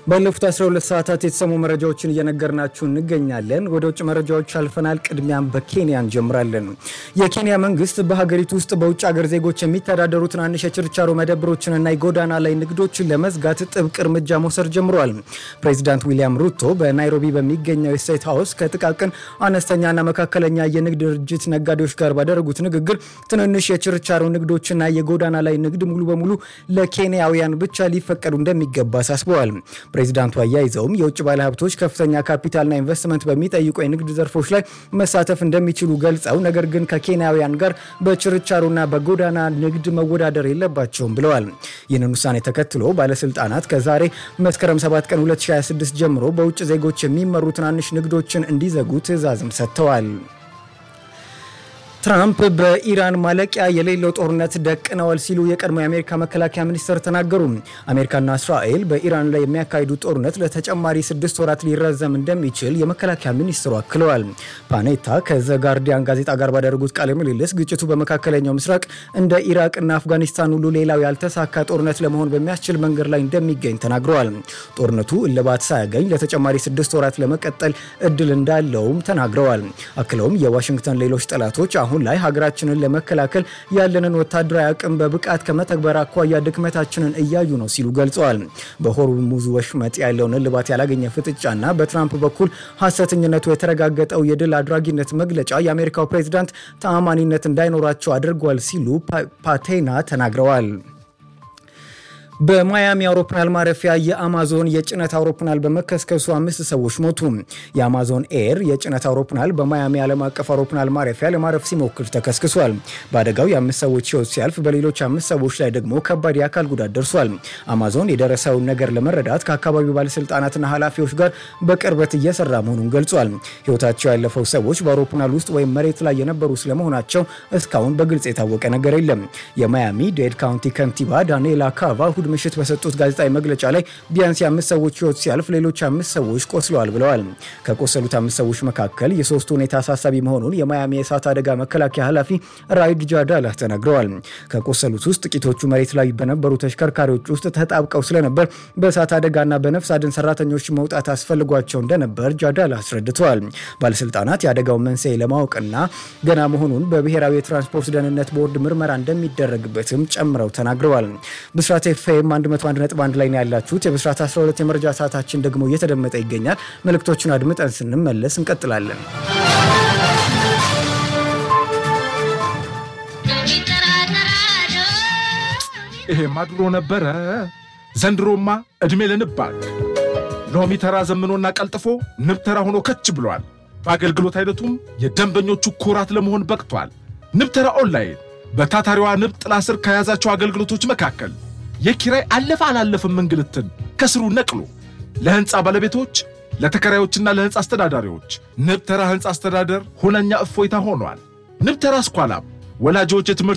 ባለፉት 12 ሰዓታት የተሰሙ መረጃዎችን እየነገርናችሁ እንገኛለን። ወደ ውጭ መረጃዎች አልፈናል። ቅድሚያም በኬንያ እንጀምራለን። የኬንያ መንግስት በሀገሪቱ ውስጥ በውጭ ሀገር ዜጎች የሚተዳደሩ ትናንሽ የችርቻሮ መደብሮችንና የጎዳና ላይ ንግዶችን ለመዝጋት ጥብቅ እርምጃ መውሰድ ጀምሯል። ፕሬዚዳንት ዊሊያም ሩቶ በናይሮቢ በሚገኘው የስቴት ሀውስ ከጥቃቅን አነስተኛና መካከለኛ የንግድ ድርጅት ነጋዴዎች ጋር ባደረጉት ንግግር ትንንሽ የችርቻሮ ንግዶችና የጎዳና ላይ ንግድ ሙሉ በሙሉ ለኬንያውያን ብቻ ሊፈቀዱ እንደሚገባ አሳስበዋል። ፕሬዚዳንቱ አያይዘውም የውጭ ባለሀብቶች ከፍተኛ ካፒታልና ኢንቨስትመንት በሚጠይቁ የንግድ ዘርፎች ላይ መሳተፍ እንደሚችሉ ገልጸው ነገር ግን ከኬንያውያን ጋር በችርቻሮና በጎዳና ንግድ መወዳደር የለባቸውም ብለዋል። ይህንን ውሳኔ ተከትሎ ባለስልጣናት ከዛሬ መስከረም 7 ቀን 2026 ጀምሮ በውጭ ዜጎች የሚመሩ ትናንሽ ንግዶችን እንዲዘጉ ትዕዛዝም ሰጥተዋል። ትራምፕ በኢራን ማለቂያ የሌለው ጦርነት ደቅነዋል ሲሉ የቀድሞ የአሜሪካ መከላከያ ሚኒስትር ተናገሩ። አሜሪካና እስራኤል በኢራን ላይ የሚያካሂዱት ጦርነት ለተጨማሪ ስድስት ወራት ሊራዘም እንደሚችል የመከላከያ ሚኒስትሩ አክለዋል። ፓኔታ ከዘ ጋርዲያን ጋዜጣ ጋር ባደረጉት ቃለ ምልልስ ግጭቱ በመካከለኛው ምስራቅ እንደ ኢራቅና አፍጋኒስታን ሁሉ ሌላው ያልተሳካ ጦርነት ለመሆን በሚያስችል መንገድ ላይ እንደሚገኝ ተናግረዋል። ጦርነቱ እልባት ሳያገኝ ለተጨማሪ ስድስት ወራት ለመቀጠል እድል እንዳለውም ተናግረዋል። አክለውም የዋሽንግተን ሌሎች ጠላቶች አሁን ላይ ሀገራችንን ለመከላከል ያለንን ወታደራዊ አቅም በብቃት ከመተግበር አኳያ ድክመታችንን እያዩ ነው ሲሉ ገልጸዋል። በሆርሙዝ ወሽመጥ ያለውን እልባት ያላገኘ ፍጥጫና በትራምፕ በኩል ሀሰተኝነቱ የተረጋገጠው የድል አድራጊነት መግለጫ የአሜሪካው ፕሬዚዳንት ተአማኒነት እንዳይኖራቸው አድርጓል ሲሉ ፓቴና ተናግረዋል። በማያሚ አውሮፕላን ማረፊያ የአማዞን የጭነት አውሮፕላን በመከስከሱ አምስት ሰዎች ሞቱ። የአማዞን ኤር የጭነት አውሮፕላን በማያሚ ዓለም አቀፍ አውሮፕላን ማረፊያ ለማረፍ ሲሞክር ተከስክሷል። በአደጋው የአምስት ሰዎች ሕይወት ሲያልፍ በሌሎች አምስት ሰዎች ላይ ደግሞ ከባድ የአካል ጉዳት ደርሷል። አማዞን የደረሰውን ነገር ለመረዳት ከአካባቢው ባለስልጣናትና ኃላፊዎች ጋር በቅርበት እየሰራ መሆኑን ገልጿል። ሕይወታቸው ያለፈው ሰዎች በአውሮፕላን ውስጥ ወይም መሬት ላይ የነበሩ ስለመሆናቸው እስካሁን በግልጽ የታወቀ ነገር የለም። የማያሚ ዴድ ካውንቲ ከንቲባ ዳንኤላ ካቫ እሁድ ምሽት በሰጡት ጋዜጣዊ መግለጫ ላይ ቢያንስ የአምስት ሰዎች ህይወት ሲያልፍ ሌሎች አምስት ሰዎች ቆስለዋል ብለዋል። ከቆሰሉት አምስት ሰዎች መካከል የሶስቱ ሁኔታ አሳሳቢ መሆኑን የማያሚ የእሳት አደጋ መከላከያ ኃላፊ ራይድ ጃዳላ ተናግረዋል። ከቆሰሉት ውስጥ ጥቂቶቹ መሬት ላይ በነበሩ ተሽከርካሪዎች ውስጥ ተጣብቀው ስለነበር በእሳት አደጋና በነፍስ አድን ሰራተኞች መውጣት አስፈልጓቸው እንደነበር ጃዳላ አስረድተዋል። ባለስልጣናት የአደጋውን መንስኤ ለማወቅና ገና መሆኑን በብሔራዊ የትራንስፖርት ደህንነት ቦርድ ምርመራ እንደሚደረግበትም ጨምረው ተናግረዋል። ብስራት ኤፍኤም 101.1 ላይ ነው ያላችሁት። የብስራት 12 የመረጃ ሰዓታችን ደግሞ እየተደመጠ ይገኛል። መልእክቶቹን አድምጠን ስንመለስ እንቀጥላለን። ይሄማ ድሮ ነበረ። ዘንድሮማ ዕድሜ ለንባክ ሎሚ ተራ ዘምኖና ቀልጥፎ ንብ ተራ ሆኖ ከች ብሏል። በአገልግሎት አይነቱም የደንበኞቹ ኩራት ለመሆን በቅቷል። ንብ ተራ ኦንላይን በታታሪዋ ንብ ጥላ ስር ከያዛቸው አገልግሎቶች መካከል የኪራይ አለፈ አላለፍም እንግልትን ከስሩ ነቅሎ ለሕንፃ ባለቤቶች ለተከራዮችና ለሕንፃ አስተዳዳሪዎች ንብ ተራ ሕንፃ አስተዳደር ሁነኛ እፎይታ ሆኗል። ንብ ተራ ስኳላም ወላጆች የትምህርት